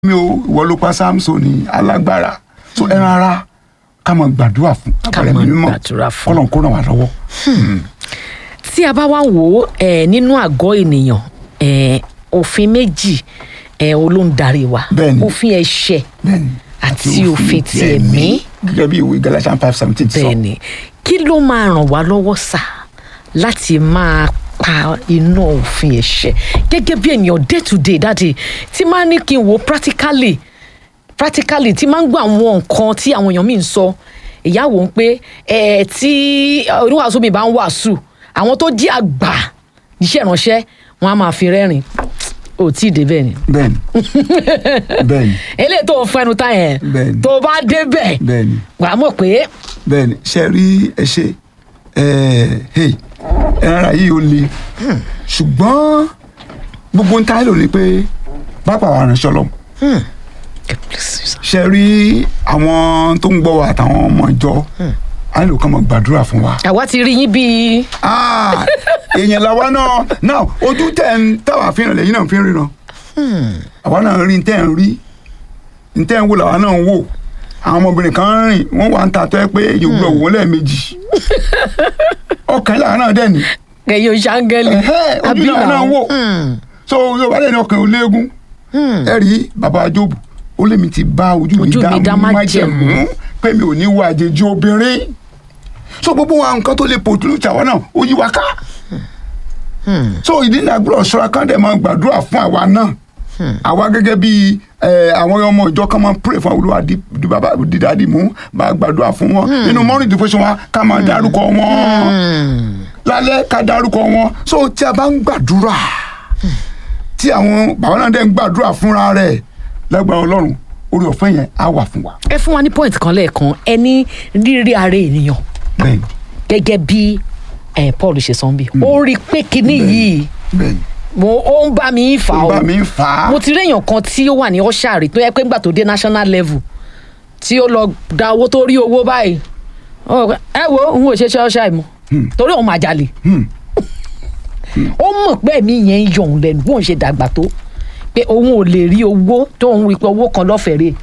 mi ò ìwọ ló pa samson alágbára so ẹran ara ká máa gbàdúrà fún Ká àpẹẹrẹ máa mímọ́ gbàdúrà fún. kọ́lọ̀ kó ràn wá lọ́wọ́. tí a bá wá wò ó eh, nínú àgọ́ ènìyàn eh, òfin méjì eh, olóńdarí wa Bẹ́ẹ̀ni. òfin ẹ̀ṣẹ̀ bẹ́ẹ̀ni àti òfin ti ẹ̀mí gẹ́gẹ́ bí ìwé galatians five seventeen sọ bẹ́ẹ̀ni kí ló máa ràn wá lọ́wọ́ sà láti máa pa iná òfin ẹ̀ṣẹ̀ gẹ́gẹ́ bí ènìyàn day to day dáàdi tí máa ní kí n wò practically practically tí máa ń gbọ́ àwọn nǹkan tí àwọn èèyàn mi ń sọ ìyáwó ń pé ẹ tí oníwàásù mi bá ń wàásù àwọn tó jí àgbà iṣẹ́ ìránṣẹ́ wọn á máa fi rẹ́rìn ò tí ì débẹ̀ ni bẹ́ẹ̀ni bẹ́ẹ̀ni eléyìí tó ń fẹnu tá yẹn Bẹ́ẹ̀ni. tó bá débẹ̀ bẹ́ẹ̀ni wàá mọ̀ pé bẹ́ẹ̀ni ṣe rí ẹ ṣe ẹ hey ẹran ara yìí ó le ṣùgbọ́n gbogbo ń táyà lò ní pé bápá wa ránṣẹ́ ọlọ́run ṣe rí àwọn tó ń gbọ́ wa àtàwọn ọmọ ìjọ á nílò kán mọ̀ gbàdúrà fún wa. àwa ti rí yín bíi Ah, èèyàn làwa náà náà ojú tẹ̀ ń táwa fi hàn lẹ́yìn náà fi ń ríran àwa náà rí tẹ̀ ń rí tẹ̀ ń wò làwa náà ń wò àwọn ọmọbìnrin kan rìn wọ́n wà ń ta tó ẹ pé yóò gbọ́ wọ́n lẹ́ẹ̀mejì ọkàn làwa náà dẹ̀ ní ẹ̀yin oṣàngẹ́lì Ẹ̀hẹ́, ojú làwa náà wò so yorùbá dẹ̀ ní ọkàn ò léegun ẹ rí bàbá jóòbù ó lèmi ti bá ojú mi Ojú mi dá dá májẹ̀mú. májẹ̀mú pé mi ò ní wo àjèjì obìnrin so gbogbo wa nǹkan tó lè pòtúlù tàwa náà ó yí wa ká so ìdí náà gbọ́dọ̀ ṣọ́ra kán dẹ̀ máa gbàdúrà fún àwa náà àwa gẹ́gẹ́ bí ẹ, àwọn ọmọ ìjọ kan máa pray fún olúwa di di bàbá di dáàdì mú bá gbàdúrà fún wọn nínú morning devotion wa ká máa dárúkọ wọn lálẹ́ ká dárúkọ wọn so tí a bá ń gbàdúrà tí àwọn bàbá náà dẹ̀ ń gbàdúrà fúnra rẹ̀ lágbára ọlọ́run orí ọ̀fẹ́ yẹn á wà fún wa. ẹ fún wa ní point kan lẹ́ẹ̀kan ẹ ní rírí ara ènìyàn bẹ́ẹ̀ni gẹ́gẹ́ bí eh, Paul ṣe sọ ń bí ó rí i pé kinní yìí bẹ́ẹ̀ni mo ó ń bá mi fà ó ó bá mi fà á mo ti rí èèyàn kan tí ó wà ní ọ̀ṣàrì tó yẹ pé ńgbà tó dé national level tí ó lọ da owó tó rí owó báyìí ó rò pé, ẹ wo òun ò ṣe ṣe ọ̀ṣàrì mọ́ torí òun máa jalè ó mọ̀ pé ẹ̀mí yẹn ń yọ òun lẹ́nu bóun ṣe dàgbà tó pé òun ò lè rí owó tó òun rí pé owó kan lọ́fẹ̀ẹ́ rè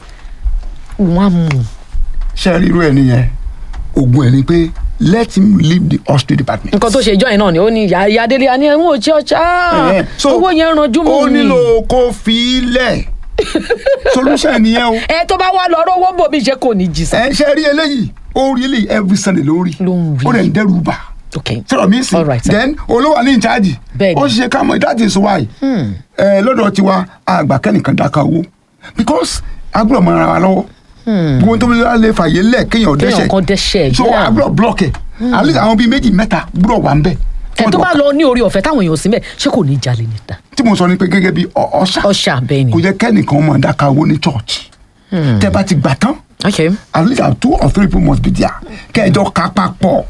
òun á mú un. ṣe rí irú ẹ nìyẹn ogun ẹ ni pé let him leave the hospital department. nǹkan tó ṣe ìjọ yẹn náà ni ó ní ìyá ìyá délé àní ẹ̀wọ̀n òjì ọjà Ẹ̀hẹ́n. So, owó yẹn ranjú mọ́ ó mi. nílò kó fi í lẹ̀ solution nìyẹn o ẹ tó bá wà lọ rówó bòmí ṣe kò ní jì sí. ẹ ṣe rí eléyìí ó rí eléyìí every sunday lórí Ló ń rí. ó rẹ̀ ń dẹ́rù bà ok sọ̀rọ̀ mi sí All right, sir. then olówó ní ìcháàjì Bẹ́ẹ̀ni. ó ṣe ká mọ̀ that is why ẹ lọ́dọ̀ tiwa àgbà kẹ́nìkan dáka owó because agbọ́dọ̀ mọ ara wa lọ́wọ́ gbogbo tó bí wọ́n lè fàyè lẹ̀ kéèyàn kéèyàn kan dẹ́ṣẹ̀ so yeah. agbọ́dọ̀ block ẹ̀ at least àwọn bíi méjì mẹ́ta gbọ́dọ̀ wà ń bẹ̀ ẹ tó bá lọ ní orí ọ̀fẹ́ táwọn èèyàn sí mẹ́ ṣé kò ní jalè níta. tí mo sọ ni pé gẹ́gẹ́ bí ọ- ọ̀ṣà ọ̀ṣà bẹ́ẹ̀ ni. kò yẹ kẹ́nìkan mọ̀ dáka owó ní church tẹ́ bá ti gbà tán ok at least uh, two or three people must be there kẹjọ ká papọ̀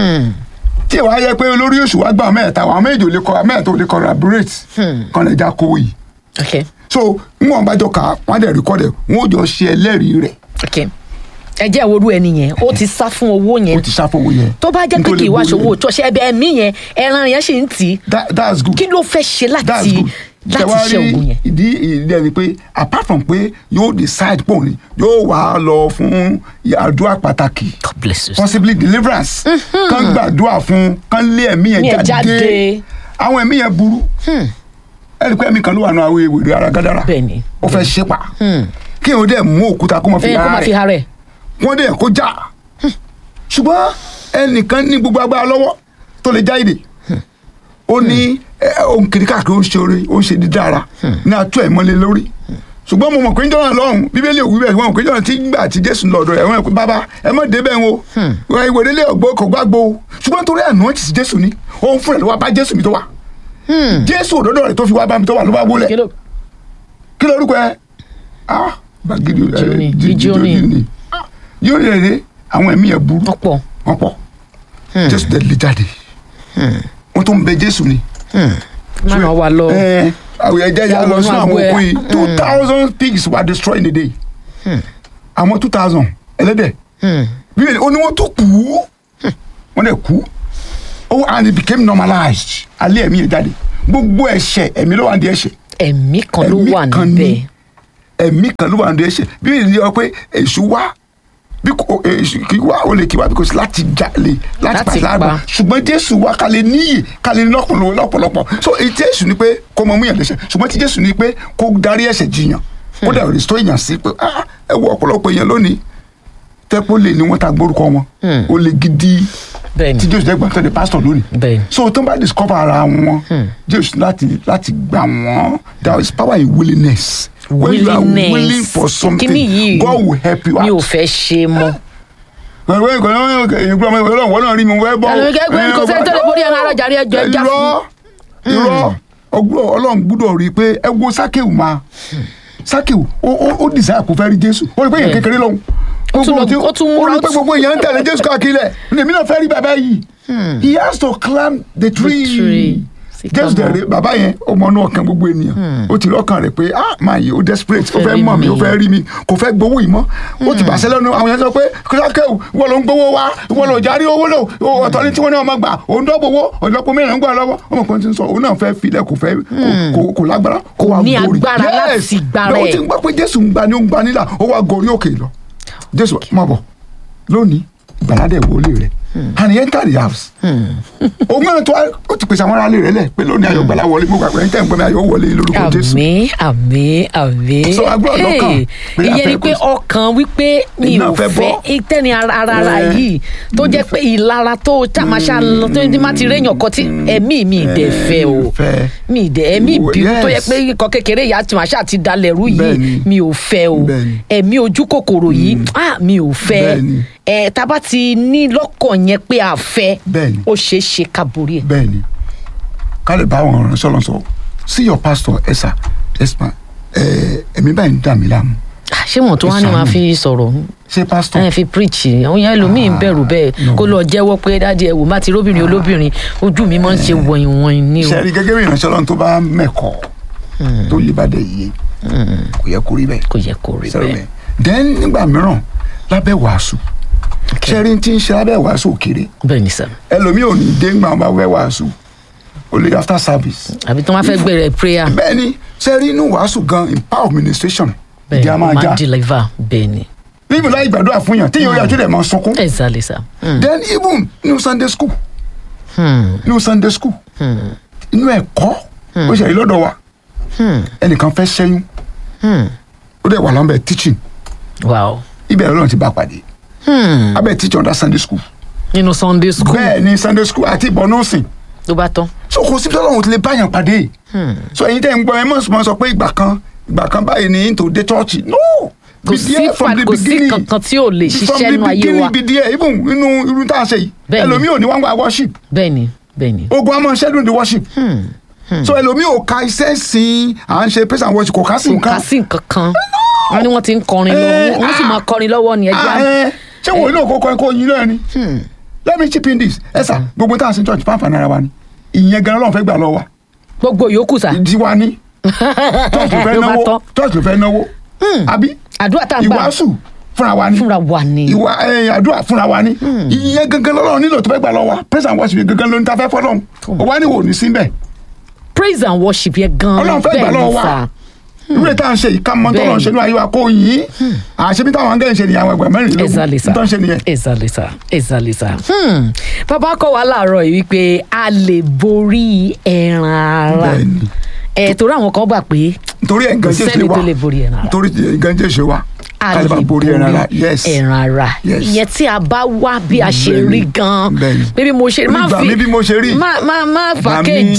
tí ìwà yẹ pé olórí oṣù wa gbà mẹ́ta àwọn méjì ò lè kọ mẹ́ta ò lè collaborate kan lè já kówó yìí ok so níwọ̀n bá jọ ká wọ́n á dẹ̀ record ẹ̀ wọ́n ó jọ ṣe ẹlẹ́rìí rẹ̀ ok ẹ jẹ́ ìwòrú ẹni yẹn ó ti sá fún owó ó yẹn ti ṣàfowó yẹn tó bá jẹ́ pé nítorí kì í wá gbowó ṣòwò yẹn. ṣọṣẹ́ ẹbẹ̀ ẹ̀mí yẹn ẹran yẹn ṣì ń tì í That- that's good kí ló fẹ́ ṣe that's láti good láti Ṣé wá ṣe rí ògùn yẹn. ìdí ìdí ẹni pé apart from pé yóò decide pọ̀ ni yóò wá lọ fún àdúrà pàtàkì God bless you. possibly deliverance kán gbàdúrà fún kán lé ẹ̀mí yẹn Yẹn jáde jáde. àwọn ẹ̀mí yẹn burú ẹni pé ẹ̀mí kan ló wà nù àwọn ewèrè ara gádàrà Bẹ́ẹ̀ni. ó fẹ́ ṣe pa kí o dẹ̀ mú òkúta kó mọ fi ẹ kó ara máa fi rẹ̀ ha rẹ̀ wọ́n dẹ̀ kó já ṣùgbọ́n ẹnìkan ní gbogbo agbára lọ́wọ́ tó lè já ìdè ó ní ẹ, òun kiri káàkiri ó ń ṣe oore ó ń ṣe dídára ní atú ẹ̀ mọ́lẹ̀ lórí ṣùgbọ́n mo mọ̀ pé njọ́nà lọ́hùn bíbélì òwú bẹ́ẹ̀ wọ́n mọ̀ pé njọ́nà tí gbà tí jésù lọ́dọ̀ ẹ̀ wọ́n ẹ̀ pé bàbá ẹ mọ̀ débẹ̀ wọn o ìwé délé ọ̀gbọ́ kò gbàgbọ́ o ṣùgbọ́n torí àná ti sí jésù ni òun fúnra ẹ̀ ló wá bá jésù mi tó wà jésù òdòdó rẹ̀ tó fi wá bá mi tó wà ló bá wọlé kí ló kí lorúkọ ẹ ah gbàgede ẹ, Jíónì, jí- jí- Jíónì. Jíónì. Ah, Jíónì rẹ̀ rẹ̀ àwọn ẹ̀mí yẹn burú ọ̀pọ̀ wọ́n pọ̀ jésù dẹ̀ lè jáde wọ́n tó ń bẹ jésù ni. máa wà lọ ẹ àwọn ẹ̀jẹ̀ yà Wọ́n lọ wọnú sún àwọn agbo ẹ. òkú yìí two thousand pigs were destroyed in a day àwọn two thousand ẹlẹ́dẹ̀ bíbélì ó ní wọ́n tó kú wọ́n dẹ̀ kú oh and it became normalized alẹ́ ẹ̀mí yẹn jáde gbogbo ẹ̀ṣẹ̀ ẹ̀mí ló wà ní ẹ̀ṣẹ̀ ẹ̀mí kan ló ẹ̀mí wà kan níbẹ̀ ní. ẹ̀mí kan ló wà nínú ẹ̀ṣẹ̀ bíbélì ní ọ pé èṣù wá bí kò èṣù kì í wá ó lè kí wá bí kò sí láti jalè láti Láti pàṣẹ àgbà pa. ṣùgbọ́n jésù wá ká lè níyì ká lè lọ́pọ̀lọpọ̀ lọ́pọ̀lọpọ̀ so èyí tí èṣù ni pé kó mọ múyàn lẹ́ṣẹ̀ ṣùgbọ́n tí jésù ni pé kó darí ẹ̀ṣẹ̀ jiyàn kó dẹ̀ rìstó èèyàn sí pé ah ẹ wo ọ̀pọ̀lọpọ̀ èèyàn lónìí tẹ́pọ̀ lè ní wọ́n ta gbórúkọ wọn ó lè gidi bẹ́ẹ̀ni tí jésù jẹ́ gbọ́n tó di pásítọ̀ lónìí bẹ́ẹ̀ni so tó bá discover ara wọn jésù láti láti gbà wọn there is power in willingness when you are Willingness. willing for something Kíní yìí God will help you mi ò out. fẹ́ ṣe mọ́. ìwé ìkànnì ìgbà ọmọ ìwé ọlọ́run náà rí mi wẹ́ bọ́. Ẹnu kẹ́kẹ́ kò sẹ́ni tó lè borí ẹran ara jàre ẹjọ́ ẹja fún. irọ́ irọ́ ọgbọ́n ọlọ́run gbúdọ̀ rí i pé ẹ wo sákèwù máa sákèwù ó ó ó desire kó fẹ́ rí jésù ó rí i pé èèyàn kékeré lọ́hùn. Ó tún lọ- Gbogbo ó tún tí- múra, ó rí i ó pé tún- gbogbo èèyàn ń tẹ̀lé jésù káàkiri lẹ̀ èmi náà fẹ́ rí bàbá yìí he has to climb the tree. tree. Sí, jésù come on. dẹ̀rẹ̀ bàbá yẹn ó mọ inú ọkàn gbogbo ènìyàn ó ti lọ́kàn rẹ̀ pé ah máa yìí ó desperate ó fẹ́ fẹ́ rí mọ̀ mi mi. ó fẹ́ rí mi kò fẹ́ gbowó yìí mọ́ ó ti bàṣẹ lẹ́nu àwọn yẹn sọ pé kílákẹ́wù ìwọ ló ń gbowó wá ìwọ ló járí owó lò ó ọ̀tọ̀ ní tí wọ́n ní ọmọ gbà òun dọ́gbowó ọ̀dọ́pọ̀ mẹ́rin ń gbà lọ́wọ́ ọmọ kan ti ń sọ òun náà fẹ́ filẹ̀ kò fẹ́ kò- kò- kò lágbára kó wá ní gorí agbára láti gbára lọ́wọ́ ẹ̀. tí ń gbọ́ pé jésù ń gba ni ó ń gba nílà ó wá gorí òkè lọ jésù má bọ̀ lónìí ìgbàládẹ̀ wọlé rẹ̀ and he entered the house òun náà tó wá- ó ti pèsè àwọn aráàlú rẹ̀ lẹ̀ pé lónìí ayọ̀ gbàlá wọlé mo gbàgbọ́ ẹni tẹ́ ń gbọ́ mi ayọ̀ wọlé lórúkọ jésù àmì àmì àmì. So, a gbọ́dọ̀ lọ́kàn Hey, pé a ìyẹn fẹ́ ni pé kó- ọkàn wípé mi Iná ò fẹ́ fẹ́ bọ́. ìtẹ́ni ara ara Eh, yìí tó jẹ́ pé ìlara tó tàmáṣá lọ tó ní má ti réyàn kan tí ẹ̀mí mi ìdẹ̀ fẹ́ o fẹ́. mi ìdẹ̀ ẹ̀mí Wo- ìbínú tó yẹ yes. pé ikọ̀ kékeré ìyá tàmáṣá ti dalẹ̀ rú yìí Bẹ́ẹ̀ni. mi ò fẹ́ o Bẹ́ẹ̀ni. ẹ̀mí ojú kòkòrò yìí ah mi ò fẹ́ Bẹ́ẹ̀ni. ẹ̀ tá a bá ti ní lọ́kàn yẹn pé a fẹ́ Bẹ́ẹ̀ni. ó ṣeé ṣe ká borí ẹ̀. bẹ́ẹ̀ ni ká lè bá àwọn ọ̀rọ̀ sọ̀rọ̀ sọ see your pastor ẹ̀sà ẹ̀sà ẹ̀mí báyìí ń dà mí láàmú Ah, ṣé wọn tó wá ní Ẹ máa ṣàánú. fi sọ̀rọ̀ ṣé pastor ẹ fi preach àwọn yẹn ẹlòmíín bẹ̀rù bẹ́ẹ̀ no. kó lọ jẹ́wọ́ pé dáàdi ẹ wò má ti róbìnrin olóbìnrin ojú mi máa ń ṣe wọ̀nyí wọ̀nyí ní o. sẹ́ẹ̀rí gẹ́gẹ́ bí ìránṣẹ́ ọlọ́run tó bá mẹ́kọ̀ọ́ tó yé bá dẹ̀ yé kò yẹ kó rí bẹ́ẹ̀ kò yẹ kó rí sẹ́rọ̀ bẹ́ẹ̀. bẹ́ẹ̀ then nígbà mìíràn lábẹ́ wàásù sẹ́ẹ̀rí tí ń ṣe lábẹ́ wàásù òkèrè bẹ́ẹ̀ ni sà ẹlòmíì ò ní dé ńgbà wọn bá wẹ́ wàásù ó lè after service àbí tí wọ́n fẹ́ gbẹ̀rẹ̀ prayer bẹ́ẹ̀ ni sẹ́ẹ̀rí inú wàásù gan in power of ministration bẹ́ẹ̀ ìdí a ni máa ó máa já deliver bẹ́ẹ̀ ni níbi láì gbàdúrà fún yàn tí yóò yàjú rẹ̀ máa sunkún exactly sà. Hmm, then even new sunday school hmm, new sunday school inú ẹ̀kọ́ ó ṣe èyí lọ́dọ̀ wa hmm, ẹnìkan fẹ́ ṣẹ́yún hmm. ó dẹ̀ wà lọ́nbẹ̀ teaching wow. ibẹ̀ lọ́nà ti bá pàdé Hmm, abẹ́ teaching under sunday school nínú sunday school bẹ́ẹ̀ ni sunday school àti ìbọn nọ́ọ̀sìn ló bá tán. so kò síbi tọ́lọ́run ti lè báyàn pàdé so ẹ̀yin tẹ́ ń gbọ́ ẹ mọ̀ sọ- mọ̀ sọ pé ìgbà kan ìgbà kan báyìí ni into the church no kò Be sí there from fa the kò sí beginning. kankan tí ò lè from ṣiṣẹ́ the nínú ayé beginning wa be there even inú irú tá a ṣe yìí Bẹ́ẹ̀ ni. ẹlòmíì ò ní wọ́n gba worship bẹ́ẹ̀ ni bẹ́ẹ̀ ni. ogun a máa ṣẹ́dùn the worship so ẹlòmíì ò ka iṣẹ́ sìn à ń ṣe praise and worship kò ká sí kò ká nǹkan sí nǹkan kan wọn ni wọn ti ń kọrin lọ Eh, wọn sì ah. máa kọrin lọ́wọ́ ni ẹja Ah, eh, ṣé wòye náà kó kọrin kó yin náà ni let me chip in this ẹ sà gbogbo tá a sin church fáfà náírà wa ni ìyẹn gan Ọlọ́run fẹ́ gbà lọ wa gbogbo yòókù sà ìdí wa ni church ló fẹ́ Ló bá náwó tán. church ló fẹ́ náwó àbí àdúrà tá à ń gbà ìwàásù fúnra wa ni fúnra wa ni ìwà ẹ, àdúrà fúnra wa ni ìyẹn gangan lọ́lọ́run nílò tó fẹ́ gbà lọ wa praise and worship gangan ló ní ta fẹ́ fọ́lọ́run ó wá ní wò ní síbẹ̀ praise and worship yẹn gan Ọlọ́run fẹ́ gbà bẹ́ẹ̀ lọ́wọ́ ni wa. sà ìwé tá à ń ṣe yìí ká mọ tó lọ́n ṣe ní ayé wa kó yín àṣebí táwọn angẹ́lì ṣe nìyẹn àwọn ẹgbẹ́ mẹ́rìnlélógún exactly sà tó ń ṣe nìyẹn. exactly sà exactly sà Hmm. bàbá kọ́ wa láàárọ̀ yìí wípé a lè borí ẹran ara Bẹ́ẹ̀ni. ẹ̀ torí àwọn kan gbà pé nítorí ẹ̀ kò nǹkan jẹ́ ṣe sẹ́ni wa tó lè borí ẹran ara nítorí nǹkan jẹ́ ṣe wa a ká lè lè bá borí ẹran ara yes ẹran ara Yes. ìyẹn tí a bá wá bí a ṣe Bẹ́ẹ̀ni. rí gan Bẹ́ẹ̀ni. bí mo ṣe má Gbà fi mí bí mo ṣe rí. má má má Gbà mí. fàkéjì